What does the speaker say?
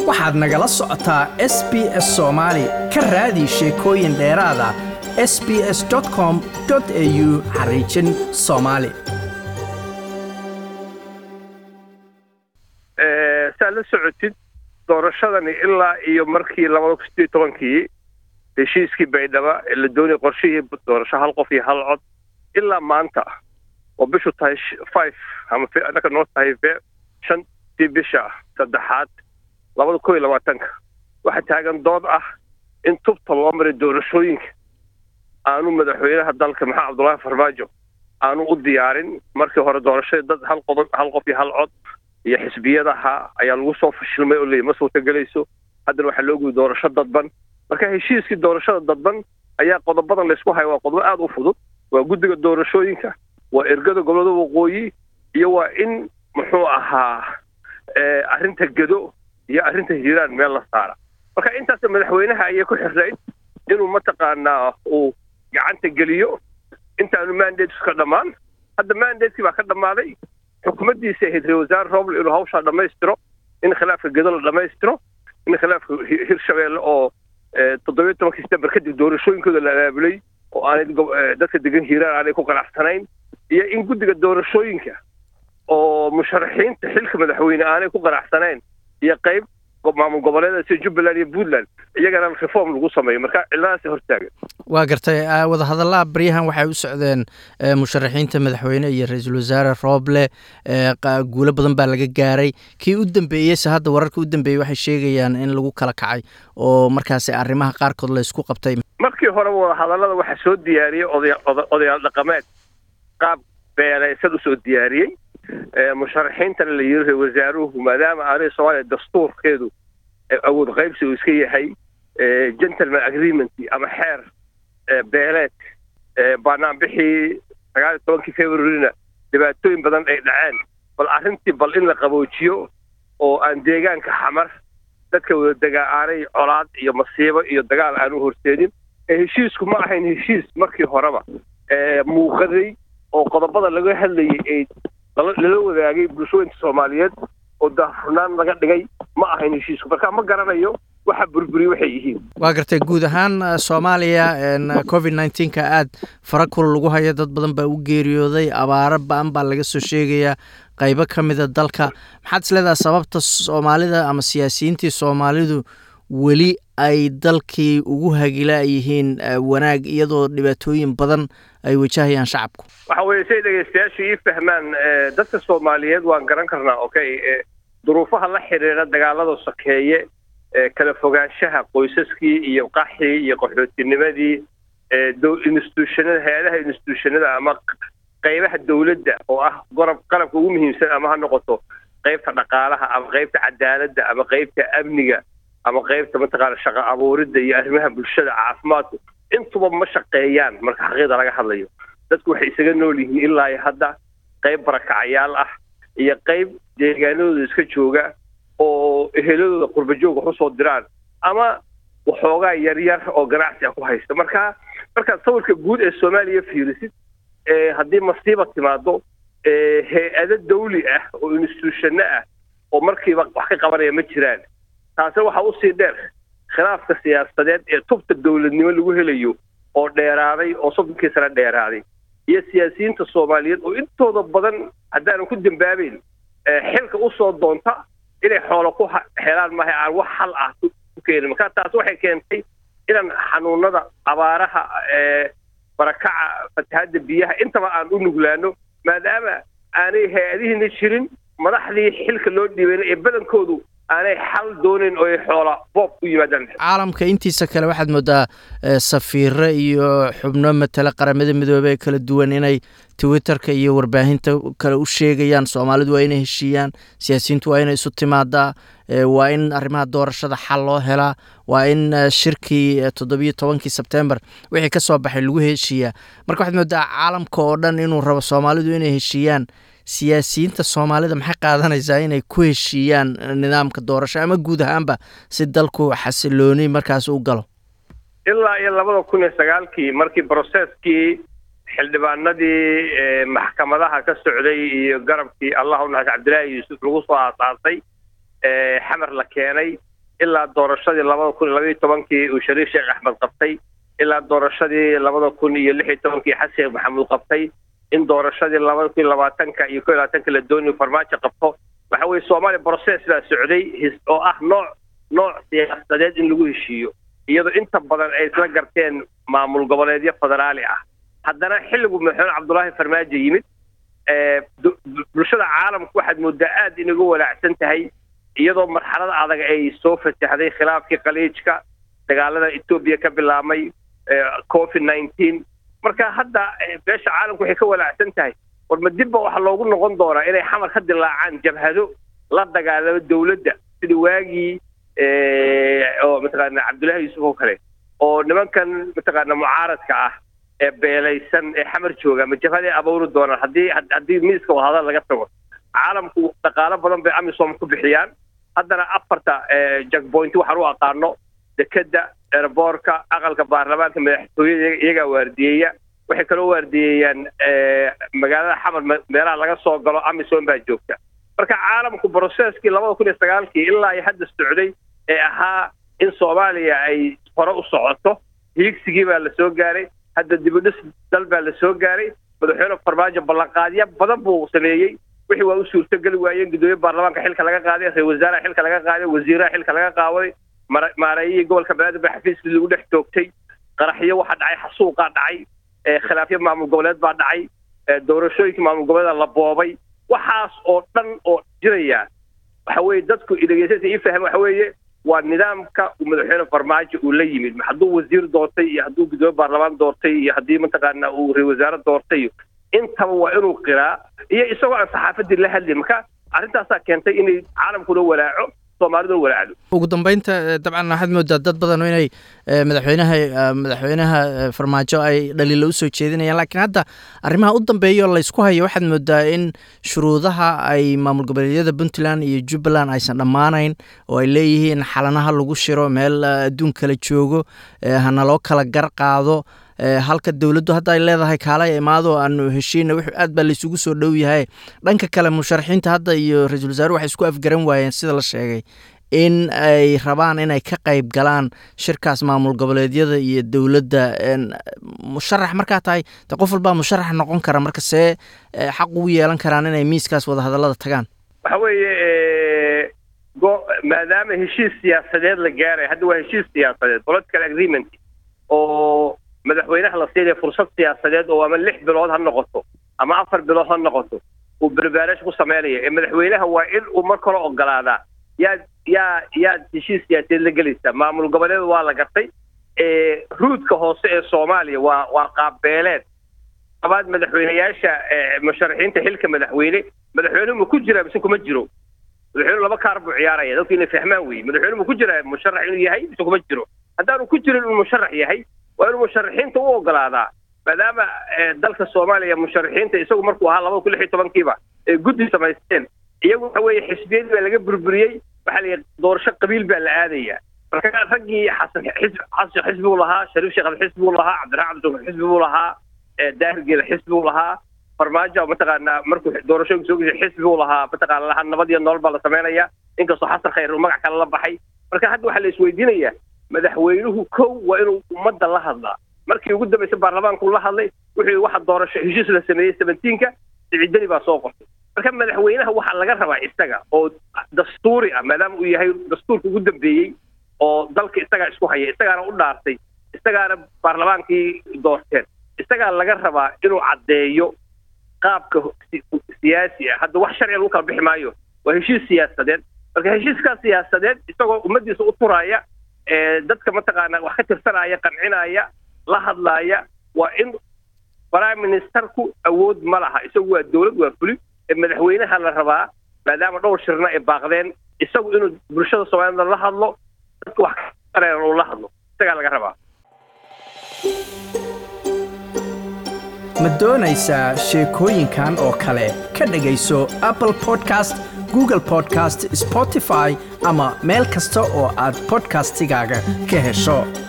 waxaad nagala socotaa s b s soomaali ka raadi sheekooyin dheeraada s b s com au xariijin soomaali saad la socotid doorashadani ilaa iyo markii labada kun sideed tobankii heshiiskii baydhaba ee la doonayay qorshihii doorasho hal qof iyo hal cod ilaa maanta oo bishu tahay five ama annaka noo tahay shantii bisha saddexaad labada kun iyo labaatanka waxaa taagan dood ah in tubta loo maray doorashooyinka aanu madaxweynaha dalka maxamed cabdullaahi farmaajo aanu u diyaarin markii hore doorashadii dad hal qodob hal qof iyo hal cod iyo xisbiyadaha ayaa lagu soo fashilmay oo leeyahy ma suurtagelayso haddana waxaa loo guday doorasho dadban marka heshiiskii doorashada dadban ayaa qodobadan laysku haya waa qodobo aada u fudud waa guddiga doorashooyinka waa ergada gobolada waqooyi iyo waa in muxuu ahaa arrinta gedo iyo arrinta hiiraan meel la saara marka intaas madaxweynaha ayay ku xirnayd inuu mataqaanaa uu gacanta geliyo intaanu mandates ka dhammaan hadda mandatekii baa ka dhammaaday xukuumaddiisa ahayd ra wasaare roble inuu hawshaa dhammaystiro in khilaafka gedo la dhammaystiro in khilaafka hirshabeelle oo toddobiyo tobankii september kadib doorashooyinkooda la abaabulay oo aanay dadka degan hiiraan aanay ku qanacsanayn iyo in guddiga doorashooyinka oo musharaxiinta xilka madaxweyne aanay ku qanacsanayn iyo qayb maamul goboleeda sida jubbaland iyo puntland iyagana reform lagu sameeyo marka ciladaasi hortaagan waa gartay wadahadallaha baryahan waxay u socdeen musharaxiinta madaxweyne iyo ra-iisul wasaare rooble guulo badan baa laga gaaray kii u dambeeyeyse hadda wararka u dambeeyey waxay sheegayaan in lagu kala kacay oo markaasi arrimaha qaarkood la isku qabtay markii horeba wadahadallada waxaa soo diyaariyey odayaal dhaqameed qaab beelaysan usoo diyaariyey musharaxiintana la yiri ra wasaaruhu maadaama aanay soomaaliya dastuurkeedu awood qaybsi uu iska yahay gentleman agreement ama xeer beeleed baanaanbixii sagaal iyo tobankii februarina dhibaatooyin badan ay dhaceen bal arrintii bal in la qaboojiyo oo aan deegaanka xamar dadka wadadegaa aanay colaad iyo masiibo iyo dagaal aan u horseedin heshiisku ma ahayn heshiis markii horeba muuqaday oo qodobada laga hadlayay ay lala wadaagay bulshooyinka soomaaliyeed oo daahfurnaan laga dhigay ma ahayn heshiisku marka ma garanayo waxa burburiye waxay yihiin waa gartay guud ahaan soomaaliya covid nneteen-ka aada fara kul lagu hayo dad badan baa u geeriyooday abaaro ba-an baa laga soo sheegayaa qaybo ka mida dalka maxaad is leedaha sababta soomaalida ama siyaasiyiintii soomaalidu weli ay dalkii ugu hagila yihiin wanaag iyadoo dhibaatooyin badan ay wajahayaan shacabku waxa weeye say dhegaystayaashu ii fahmaan dadka soomaaliyeed waan garan karnaa okay duruufaha la xiriira dagaalada sokeeye kala fogaanshaha qoysaskii iyo qaxii iyo qaxootinimadii institutionada hay-adaha institutionada ama qaybaha dawladda oo ah gorab qalabka ugu muhiimsan ama ha noqoto qaybta dhaqaalaha ama qaybta cadaaladda ama qaybta amniga ama qaybta mataqaana shaqo abuuridda iyo arrimaha bulshada caafimaadku intuba ma shaqeeyaan marka xaqiiqda laga hadlayo dadku waxay isaga nool yihiin ilaa iyo hadda qayb barakacayaal ah iyo qayb deegaanadooda iska jooga oo eheladooda qurbajoog wax usoo diraan ama waxoogaa yaryar oo ganacsi ah ku haysta marka markaad sawirka guud ee soomaaliya fiirisid haddii masiiba timaado hay-ado dawli ah oo institutionno ah oo markiiba wax ka qabanaya ma jiraan taase waxaa usii dheer khilaafka siyaasadeed ee tubta dawladnimo lagu helayo oo dheeraaday oo soddonkii sano dheeraaday iyo siyaasiyiinta soomaaliyeed oo intooda badan haddaanan ku dambaabeyn xilka usoo doonta inay xoolo ku helaan maaha aan wax xal ah ku keenin marka taas waxay keentay inaan xanuunada abaaraha barakaca fatahadda biyaha intaba aan u nuglaano maadaama aanay hay-adihiina jirin madaxdii xilka loo dhiibayna ee badankoodu aanay xal doonayn oo ay xoola boob ku yimaadaan caalamka intiisa kale waxaad moodaa safiiro iyo xubno matala qaramada midoobey ee kala duwan inay twitterka iyo warbaahinta kale u sheegayaan soomaalidu waa inay heshiiyaan siyaasiyiintu waa inay isu timaadaa waa in arrimaha doorashada xal loo helaa waa in shirkii toddobiyo tobankii sebtembar wixii ka soo baxay lagu heshiiyaa marka waxaad moodaa caalamka oo dhan inuu rabo soomaalidu inay heshiiyaan siyaasiyiinta soomaalida maxay qaadanaysaa inay ku heshiiyaan nidaamka doorasho ama guud ahaanba si dalku xasilooni markaas u galo ilaa iyo labada kun iyo sagaalkii markii broseskii xildhibaanadii maxkamadaha ka socday iyo garabkii allah u naxas cabdillaahi yuusuf lagu soo aasaasay xamar la keenay ilaa doorashadii labada kun iyo labaiyo tobankii uu shariif sheekh axmed qabtay ilaa doorashadii labada kun iyo lix iyo tobankii xasan sheekh maxamuud qabtay in doorashadii labada kun iyo labaatanka iyo ko iyo labaatanka la doonayo farmaajo qabto waxa weye soomaaliya process baa socday oo ah nooc nooc siyaasadeed in lagu heshiiyo iyadoo inta badan ay isla garteen maamul goboleedyo federaali ah haddana xilligu madaxweyne cabdullaahi farmaajo yimid bulshada caalamku waxaad moodaa aad inaga walaacsan tahay iyadoo marxalada adag ay soo fatahday khilaafkii khaliijka dagaalada etoobiya ka bilaabmay covid nineteen marka hadda beesha caalamku waxay ka walaacsan tahay war ma dibba waxaa loogu noqon doonaa inay xamar ka dilaacaan jabhado la dagaalamo dawladda sida waagii oo mataqaana cabdullaahi yuusuf oo kale oo nimankan mataqaana mucaaradka ah ee beelaysan ee xamar jooga ma jabhaday abuuri doonaan haddii haddii miiska wadahadal laga tago caalamku dhaqaalo badan bay amisom ku bixiyaan haddana afarta jackpoint waxaan u aqaano dekeda erboorka aqalka baarlamaanka madaxtooyada iyagaa waardiyeeya waxay kaloo waardiyeeyaan magaalada xamar meelaha laga soo galo amisom baa joogta marka caalamku brocesskii labada kun iyo sagaalkii ilaa ay hadda socday ee ahaa in soomaaliya ay hore u socoto hiigsigii baa la soo gaaray hadda dibudhis dal baa la soo gaaray madaxweyne farmaajo ballanqaadyo badan buu sameeyey wixii waa u suurtogeli waayeen gudoomiye baarlamaanka xilka laga qaaday ra-isul wasaaraha xilka laga qaaday wasiiraha xilka laga qaaday maareeyihii gobolka banaadir baa xafiiskii lagu dhex toogtay qaraxyo waxaa dhacay xasuuqaa dhacay khilaafyo maamul goboleed baa dhacay doorashooyinkii maamul goboleeda la boobay waxaas oo dhan oo jiraya waxa weeye dadku dhegeysansa ii fahma waxa weeye waa nidaamka uu madaxweyne farmaajo uu la yimid hadduu wasiir doortay iyo hadduu gudoomiye baarlamaan doortay iyo haddii mataqaana uu ra wasaare doortay intaba waa inuu qiraa iyo isagoo aan saxaafadii la hadlin marka arrintaasaa keentay inay caalamkuna walaaco soomaaliduna walaacdo ugu dambeynta dabcan waxaad moodaa dad badan inay madaxweynaha madaxweynaha farmaajo ay dhaliilo usoo jeedinayaan laakiin hadda arrimaha u dambeeya laysku hayo waxaad moodaa in shuruudaha ay maamul goboleedyada puntland iyo jubbaland aysan dhammaanayn oo ay leeyihiin xalanaha lagu shiro meel adduun kala joogo hana loo kala gar qaado halka dowladdu hadda ay leedahay kaalay imaado aanu heshiina w aad baa laysugu soo dhow yahay dhanka kale musharaxiinta hadda iyo ra-iisul wasaare waxay isku afgaran waayeen sida la sheegay in ay rabaan inay ka qayb galaan shirkaas maamul goboleedyada iyo dowladda musharax markaa tahay de qof walbaa musharax noqon kara marka see xaq ugu yeelan karaan inay miiskaas wadahadallada tagaan waxa weeye go maadaama heshiis siyaasadeed la gaaray hadda waa heshiis siyaasadeed political agreement oo madaxweynaha la siinaya fursad siyaasadeed oo ama lix bilood ha noqoto ama afar bilood ha noqoto uu berbaarash ku sameynaya ee madaxweynaha waa in uu mar kale ogolaadaa yaad yaa yaad heshiis siyaasadeed la gelaysaa maamul goboleed waa la gartay ruudka hoose ee soomaaliya waa waa qaabbeeleed labaad madaxweyneyaasha musharaxiinta xilka madaxweyne madaxweynuhu ma ku jiraa mise kuma jiro madaxweynuhu laba kaar buu ciyaaraya dadku inay fahmaan weye madaxweynuhu ma ku jiraa musharax inuu yahay mise kuma jiro haddaanu ku jirin inuu musharax yahay waa inuu musharaxiinta u ogolaadaa maadaama dalka soomaaliya musharaxiinta isagu markuu ahaa labada kun lix iyo tobankiiba ee guddi samaysteen iyagu waxa weeye xisbiyadii baa laga burburiyey waxaa la yidhi doorasho qabiil baa la aadaya marka raggii xasan xisb xasan xisbi buu lahaa shariif sheekh xisbi buu lahaa cabdiraxmaan cabdisuuf xisbi buu lahaa daahir geela xisbi buu lahaa farmaajo mataqaanaa markuu doorashooyinka soo geshay xisbi buu lahaa mataqaana lahaa nabad iyo nolol baa la sameynaya inkastoo xasan khayr uu magac kale la baxay marka hadda waxaa la isweydiinayaa madaxweynuhu kow waa inuu ummadda la hadlaa markii ugu dambaysay baarlamaanku la hadlay wuxuu waxa doorasho heshiis la sameeyey seventeenka siciidani baa soo qortay marka madaxweynaha waxaa laga rabaa isaga oo dastuuri ah maadaama uu yahay dastuurka ugu dambeeyey oo dalka isagaa isku haya isagaana u dhaartay isagaana baarlamaankii doorteen isagaa laga rabaa inuu caddeeyo qaabka siyaasi ah hadda wax sharciga lagu kala bixi maayo waa heshiis siyaasadeed marka heshiiskaa siyaasadeed isagoo ummadiisa u turaya dadka mataqaana wax ka tirsanaya qancinaya la hadlaaya waa in prime ministerku awood ma laha isagu waa dowlad waa fuli ee madaxweynaha la rabaa maadaama dhowr shirna ay baaqdeen isagu inuu bulshada soomaalida la hadlo dadka wax kareeran uu la hadlo isagaa laga rabaa ma doonaysaa sheekooyinkan oo kale ka dhegayso apple podcast google podcast spotify ama meel kasta oo aad bodkastigaaga ka hesho